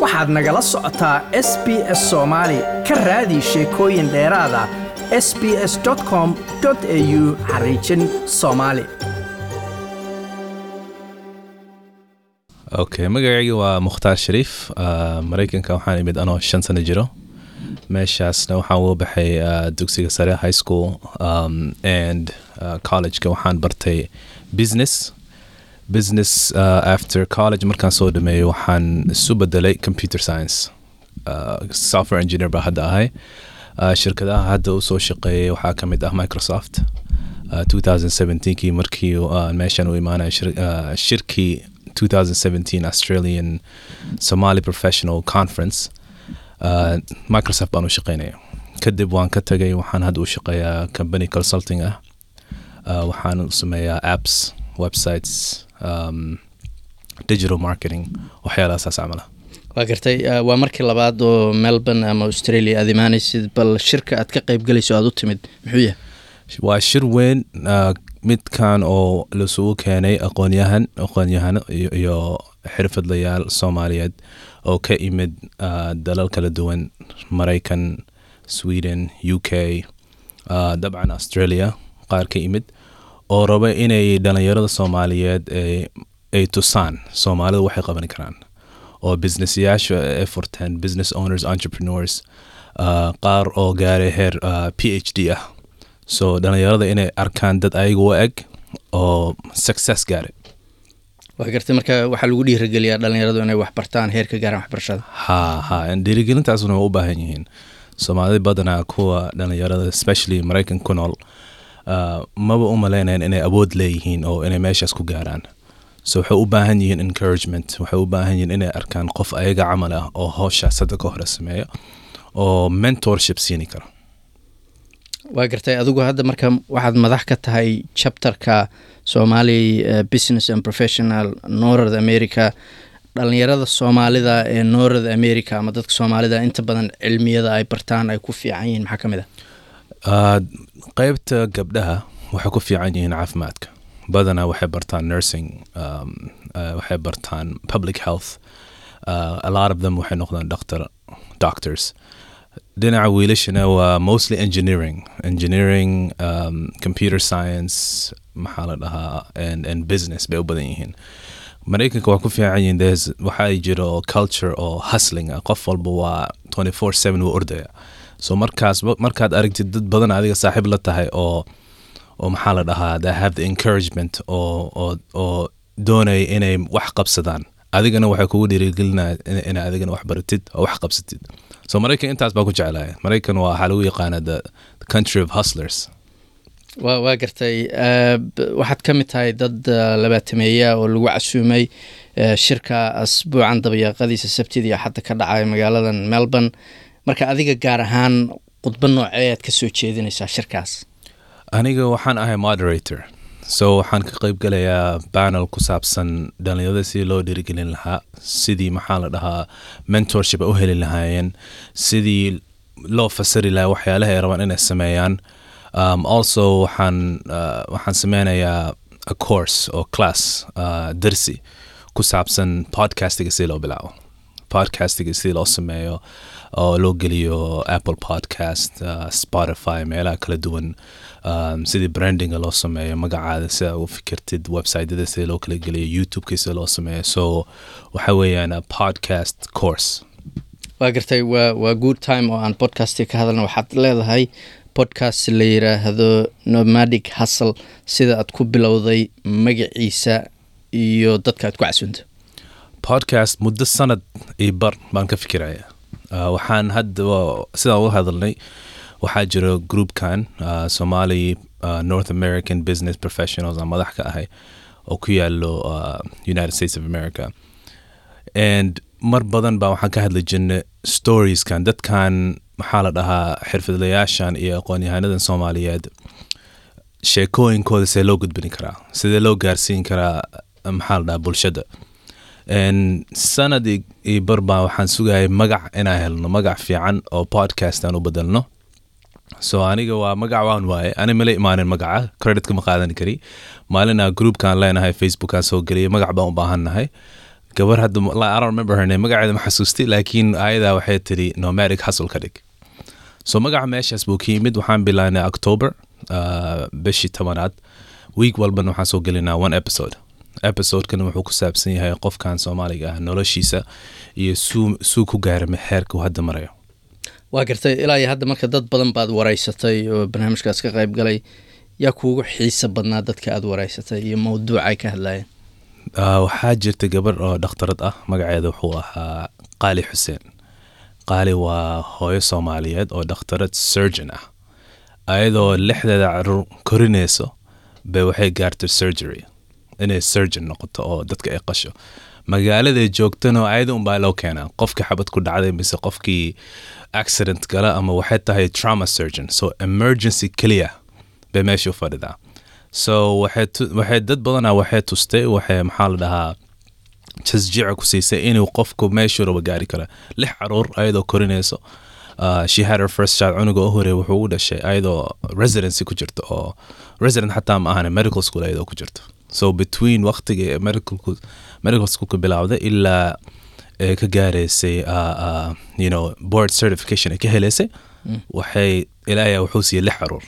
waxaad nagala socotaa s b s soomaali ka raadi sheekooyin dheeraada s b s com au xariijin soomaali okay magacayga waa mukhtaar shariif uh, maraykanka waxaan imid anoo shan sano jiro meeshaasna waxaan uga baxay uh, dugsiga sare high school um, and uh, collegeka waxaan bartay business business uh, after college markaan soo dhameeyey waxaan isu bedelay computer science uh, software engineer baa hadda ahay uh, shirkadaha hadda usoo shaqeeyay waxaa ka mid ah microsoft uh, 2017kii markii uh, meeshan u imaanaya shir, uh, shirkii 2017 Australian Somali Professional Conference uh, Microsoft baan u shaqeynaya kadib waan ka tagay waxaan hadda u shaqeeyaa company consulting ah uh, waxaan u sameeyaa apps websites um, digital marketing waxyaalahasaas camala waa gartay uh, waa markii labaad oo melbourne ama australia aad imaanaysid bal shirka aad ka qayb galayso aad u timid muxuu yahay waa shir weyn uh, midkan oo lasugu keenay aqoonyahan aqoonyahano iyo, iyo xirfadlayaal soomaaliyeed oo ka imid uh, dalal kala duwan maraykan sweden u k uh, dabcan australia qaar ka imid oo raba inay dhalinyarada soomaaliyeed ay, ay tusaan soomaalidu waxay qaban karaan oo businessyaasha ay furteen business owners entrepreneurs uh, qaar oo gaaray heer uh, p h d ah so dhalinyarada inay arkaan dad ayaga u eg oo success gaaray waa gartay marka waxaa lagu dhiirageliyaa dhalinyaradu inay wax bartaan heer ka gaaraan waxbarashada ha ha dhiirigelintaasuna waa u baahan yihiin soomaalida badanaa kuwa dhalinyarada especially maraykan ku nool uh, maba u maleynayan inay awood leeyihiin oo inay meeshaas ku gaaraan so waxay u baahan yihiin encouragement waxay u baahan yihiin inay arkaan qof ayaga camal ah oo howshaas hadda ka hore sameeyo oo mentorship siini kara waa gartay adigu hadda marka waxaad madax ka tahay chapterka somali uh, business and professional north america dhalinyarada soomaalida ee north america ama dadka soomaalida inta badan cilmiyada ay bartaan ay ku fiican yihiin maxaa ka mid ah qeybta gabdhaha waxay ku fiican yihiin caafimaadka badanaa waxay bartaan nursing um, uh, waxay bartaan public health uh, a lot of them waxay noqdaan doctor doctors dhinaca wiilashana waa mostly engineering engineering um, computer science maxaa la dhahaa and, and business bay u badan yihiin maraykanka waa ku fiican yihiin there's waxaa jiro culture oo hustling ah qof walba waa 24/7 wuu ordaya so markaas markaad aragtid dad badan adiga saaxiib la tahay oo oo maxaa la dhahaa they have the encouragement oo oo oo doonaya inay wax qabsadaan adigana waxay kugu dhiirigelinaya inay adigana wax baratid oo wax qabsatid so maraykan intaas baa ku jeclaya maraykan waa waxaa lagu yaqaana the, the country of hustlers wa waa gartay waxaad ka mid tahay dad labaatameeya oo lagu casuumay shirka asbuucan dabayaaqadiisa sabtidii xadda ka dhacay magaaladan melbourne marka adiga gaar ahaan khudba noocee aad ka soo jeedinaysaa shirkaas aniga waxaan ahay moderator so waxaan ka qayb galayaa banel ku saabsan dhalinyarada sidii loo dhiirigelin lahaa sidii maxaa la dhahaa mentorship ay u heli lahaayeen sidii loo fasiri lahaa waxyaalaha ay rabaan inay sameeyaan um, also waxaan uh, waxaan sameynayaa a course oo class uh, darsi ku saabsan podcastiga sidii loo bilaabo podcastiga sidii loo sameeyo oo loo geliyo apple podcast uh, spotify meelaha kala duwan um, sidii brandinga loo sameeyo magacaada sida u fikirtid websiteyada sida loo kala geliyo youtubeka sida loo sameeyo so waxa weeyaan a podcast course waa gartay waa waa good time oo aan podcasti ka hadalna waxaad leedahay podcast la yiraahdo nomadic hustle sida aad ku bilowday magaciisa iyo dadka aad ku casunto podcast muddo sanad iyo bar baan ka fikiraya uh, waxaan hadda sidaan uga hadalnay waxaa jiro groupkan uh, somali uh, north american business professionals aan madax ka ahay oo ku yaalo uh, united states of america and mar badan baa waxaan ka hadli jirnay storieskan dadkan maxaa la dhahaa xirfadlayaashan iyo aqoon-yahanadan soomaaliyeed sheekooyinkooda see loo gudbin karaa sidee loo gaarsiin karaa maxaa la dhahaa bulshada sanad iyo bar baa waxaan sugayay magac inaan helno magac fiican oo podcast aan u bedelno so aniga waa magac waan waaye ani mala imaanin magaca creditka ma qaadan kari maalinaa groupkaan leenahay facebookaan soo geliyay magac baan u baahannahay gabar hadda I don't remember her name magaceeda ma xasuusti laakiin ayadaa waxay tiri nomadic hustle ka dhig so magaca meeshaas buu ka yimid waxaan bilaanay october uh, bishii tobanaad week walbana waxaan soo gelinaa one episode episodekana wuxuu ku saabsan yahay qofkan soomaaliga ah noloshiisa iyo suu suu ku gaara heerka uu hadda marayo waa gartay ilaa iyo hadda marka dad badan baad wareysatay oo barnaamijkaas ka qayb galay yaa kuugu xiisa badnaa dadka aad wareysatay iyo mawduucay ka hadlayeen Uh, waxaa jirta gabar oo dhakhtarad ah magaceeda wuxuu ahaa qaali xuseen qaali waa hooyo soomaaliyeed oo dhakhtarad surgeon ah ayadoo lixdeeda caruur korinayso bay waxay gaartay surgery inay surgeon noqoto oo dadka ay qasho magaaladay joogtana ayada unbaa loo keenaa qofkii xabad ku dhacday mise qofkii accident gala ama waxay tahay trauma surgeon so emergency keliya bay meesha u fadhidaa so waxay tu- waxay dad badanaa waxay tustay waxay maxaa la dhahaa tasjiica ku siisay inuu qofku meeshuu raba gaari kara lix caruur ayadoo korinayso uh, she had her first child cunuga u horey wuxuu u dhashay ayadoo residency ku jirto oo resident xataa ma ahane medical school ayadoo ku jirto so between waqtiga ee medical medical schoolka bilaawday ilaa ee ka gaaraysay uh, uh, you know board certification ay ka helaysay waxay ilaahay wuxuu siiyey lix caruur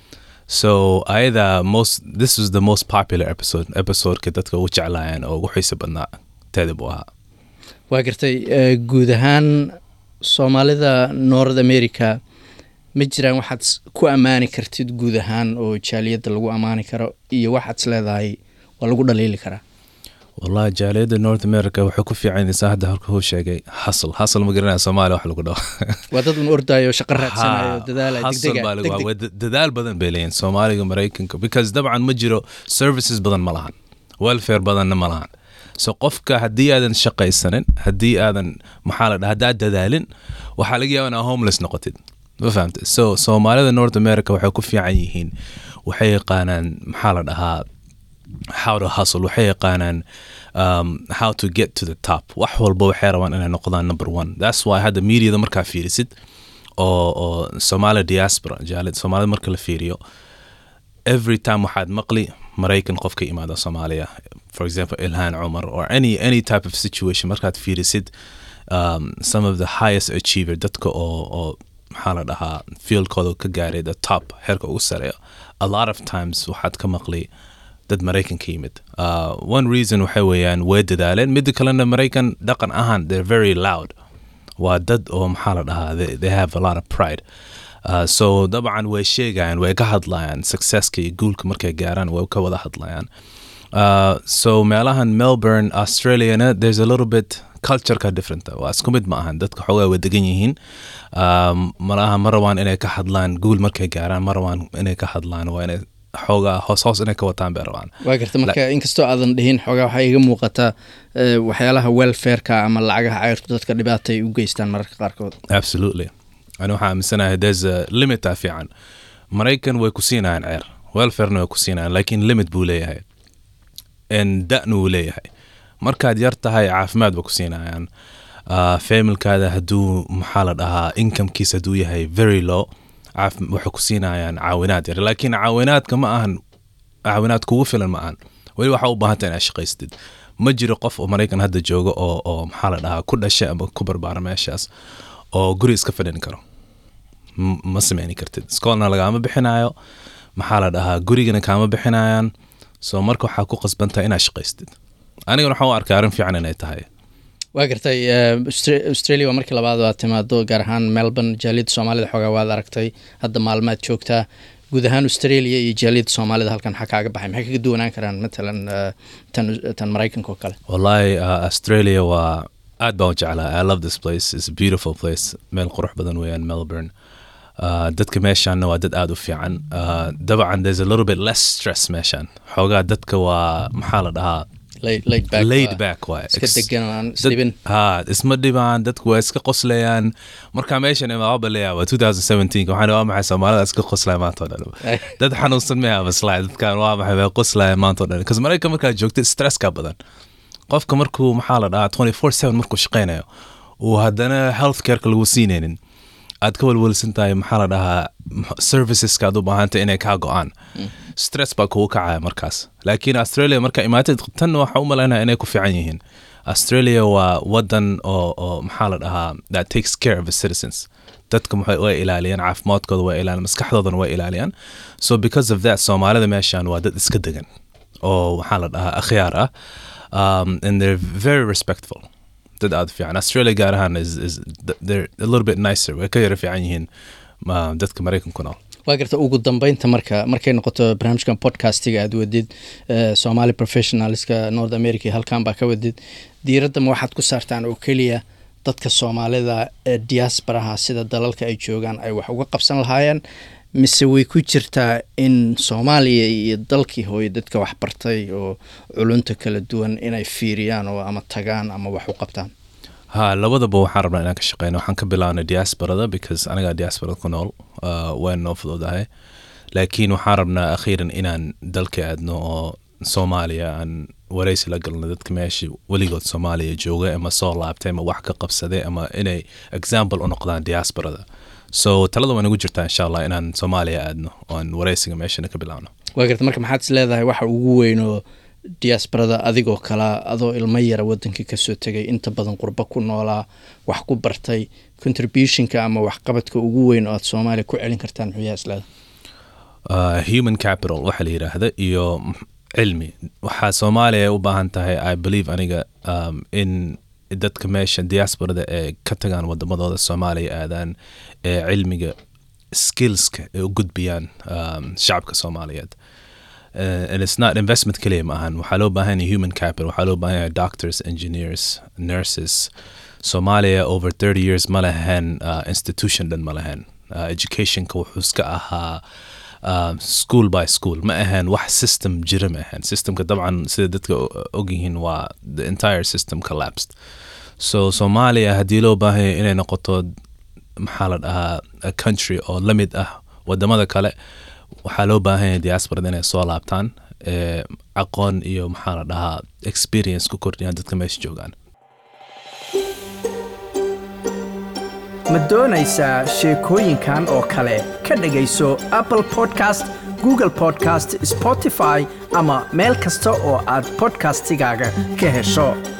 so ayada most this was the most popular episode episodeka dadka ugu jeclaayeen oo ugu xiisa badnaa teeda buu ahaa waa gartay eh, guud ahaan soomaalida north america ma jiraan waxaad s- ku ammaani kartid guud ahaan oo jaaliyadda lagu ammaani karo iyo waxaad is leedahay waa lagu dhaliili karaa wallahi jaaliyadda north america waxay ku fiicanaysaa hadda halka uu sheegay hustle hustle ma garanaya soomaaliya wax lagu dhaho waa dad un ordayo shaqo raadsanayo Ha, dadaala hustle baa lagu- degdeg waa da- dadaal badan bay leeyihin soomaaliga maraykanka because dabcan ma jiro services badan ma lahan welfare badanna ma lahan so qofka haddii aadan shaqaysanin haddii aadan maxaa la dhaha haddaad dadaalin waxaa laga yaaba inaa homeless noqotid ma fahamte so soomaalida north america waxay ku fiican yihiin waxay yaqaanaan maxaa la dhahaa how to hustle waxay yaqaanaan um, how to get to the top wax walba waxay rabaan inay noqdaan number one that's why hadda mediada markaa fiirisid oo oo somalia diaspora jaalid soomaalida marka la fiiriyo every time waxaad maqli maraykan qof ka imaada soomaaliya for example ilhan cumar or any any type of situation markaad fiirisid um, some of the highest achiever dadka oo oo maxaa la dhahaa fieldkooda ka gaaray the top heerka ugu sareeyo a lot of times waxaad ka maqli dad maraykan ka yimid uh, one reason waxay weeyaan way dadaaleen midda kalena maraykan dhaqan ahaan they're very loud waa dad oo maxaa la dhahaa they, they have a lot of pride Uh, so dabcan way sheegayaan way ka hadlayaan successka iyo guulka markay gaaraan way ka wada hadlayaan uh, so meelahan melbourne australiana there's a little bit cultureka different waa isku mid ma ahan dadka xoogaa way degan yihiin um, malaha ma rabaan inay ka hadlaan guul markay gaaraan ma rabaan inay ka hadlaan waa inay xoogaa hoos hoos inay ka wataan bay rabaan waa garta marka inkastoo aadan dhihin xoogaa waxaa iga muuqataa eh, waxyaalaha welfareka ama lacagaha cayrtu dadka dhibaata ay u geystaan mararka qaarkood absolutely ani waxaa aaminsanahay there's a limita fiican maraykan way ku siinayaan ceer welfarena way ku siinayaan laakiin limit buu leeyahay n da-na wuu leeyahay markaad yar tahay caafimaad ba ku siinayaan uh, familkaada hadduu maxaa la dhahaa incomekiisa hadduu yahay very low caaf- waxay ku siinayaan caawinaad yar laakiin caawinaadka ma ahan caawinaad kugu filan ma ahan weli waxaa u baahanta inaad shaqaystid ma jiro qof oo maraykan hadda jooga oo oo maxaa la dhahaa ku dhashay ama ku barbaara meeshaas oo guri iska fadhin karo M- ma sameyni kartid iskoolna lagaama bixinayo maxaa la dhahaa gurigana kaama bixinayaan so marka waxaa ku qasbantahay inaad shaqaystid anigana waxaan u arkaa arrin fiican inay tahay waa gartay eh, Austra- australia waa markii labaad aad timaado gaar ahaan melbourne jaaliyadda soomaalida xoogaa waad aragtay hadda maalmaad joogtaa guud ahaan australia iyo jaaliyadda soomaalida halkan maxaa kaaga baxay maxay kaga duwanaan karaan matalan eh, tan tan maraykanka oo kale wallahi uh, australia waa aad baan u jeclaa i love this place it's a beautiful place meel qurux badan weeyaan melbourne uh, dadka meeshaanna waa dad aad u fiican uh, dabcan there's a little bit less stress meeshaan xoogaa dadka waa maxaa la dhahaa laid laid back laid waa back waay iska Ex- degan oo aan dad- isdhibin ha isma dhibaan dadku waa iska qoslayaan markaa meeshan imaaba leeyaa waa 2017 waxaan waa maxay soomaalida iska qoslaya maanta oo dhan dad xanuunsan ma yaaba slide dadkan waa maxay way qoslaya maanta oo dhan because maraykan markaad joogtid stresska badan qofka markuu maxaa la dhahaa 24/7 markuu shaqaynayo uu haddana health careka lagu siinaynin aad ka walwalsan tahay maxaa la dhahaa m- serviceska aad u baahantay inay kaa go-aan stress baa kugu kacaya markaas laakiin australia markaa imaatid tan waxaa u malaynaya inay ku fiican yihiin australia waa wadan oo oo maxaa la dhahaa that takes care of its citizens dadka waxay way ilaaliyaan caafimaadkooda way ilaaliyaan maskaxdoodana way ilaaliyaan so because of that soomaalida meeshan waa dad iska degan oo waxaa la dhahaa akhyaar ah um, and they're very respectful dad aad u fiican australia gaar ahaan is, is they're a little bit nicer way ka yara fiican yihiin uh, dadka maraykanku nool waa garta ugu dambeynta marka markay noqoto barnaamijkan podcastiga aad wadid uh, somali professionalska north america halkan baa ka wadid diiradda ma waxaad ku saartaan oo keliya dadka soomaalida ee diasporaha sida dalalka ay joogaan ay wax uga qabsan lahaayeen mise way ku jirtaa in soomaaliya iyo dalkii hooye dadka wax bartay oo culunta kala duwan inay fiiriyaan oo ama tagaan ama wax u qabtaan ha labadaba waxaan rabnaa inaan ka shaqeyno waxaan ka bilaabnay diasporada because anagaa diasporada ku nool uh, waan noo fududahay laakiin waxaan rabnaa akhiiran inaan dalka aadno oo soomaaliya aan waraysi la galno dadka meesha weligood soomaaliya jooga ama soo laabtay ama wax ka qabsaday ama inay example u noqdaan diasporada so talada waa nagu jirtaa insha allah inaan soomaaliya aadno oo aan waraysiga meeshana ka bilaabno waa garta marka maxaad is leedahay waxa ugu weyn oo diasporada adigoo kalaa adoo ilmo yara wadankii kasoo tegay inta badan qurbo ku noolaa wax ku bartay contributionka ama waxqabadka ugu weyn oo aad soomaaliya ku celin kartaan muxuu yahay isleeda uh, human capital waxa la yidhaahda iyo cilmi waxaa soomaaliya u baahan tahay i believe aniga um, in dadka meesha diasporada ee ka tagaan wadamadooda soomaaliya aadaan ee cilmiga skillska ay u gudbiyaan um, shacabka soomaaliyeed uh, and it's not investment keliya ma ahan waxaa loo baahan yahay human capital waxaa loo baahan yahay doctors engineers nurses soomaaliya over 30 years ma lahayn uh, institution dhan ma lahayn uh, educationka wuxuu iska ahaa uh, school by school ma ahayn wax system jira ma ahayn systemka dabcan sida dadka ogyihiin waa the entire system collapsed so soomaaliya haddii loo baahanya inay noqoto maxaa la dhahaa a country oo la mid ah wadamada kale waxaa loo baahan yahay diasporada inay soo laabtaan ee aqoon iyo maxaa la dhahaa experience ku kordhiyaan dadka meesha joogaan ma doonaysaa sheekooyinkan oo kale ka dhegayso apple podcast google podcast spotify ama meel kasta oo aad podcastigaaga ka hesho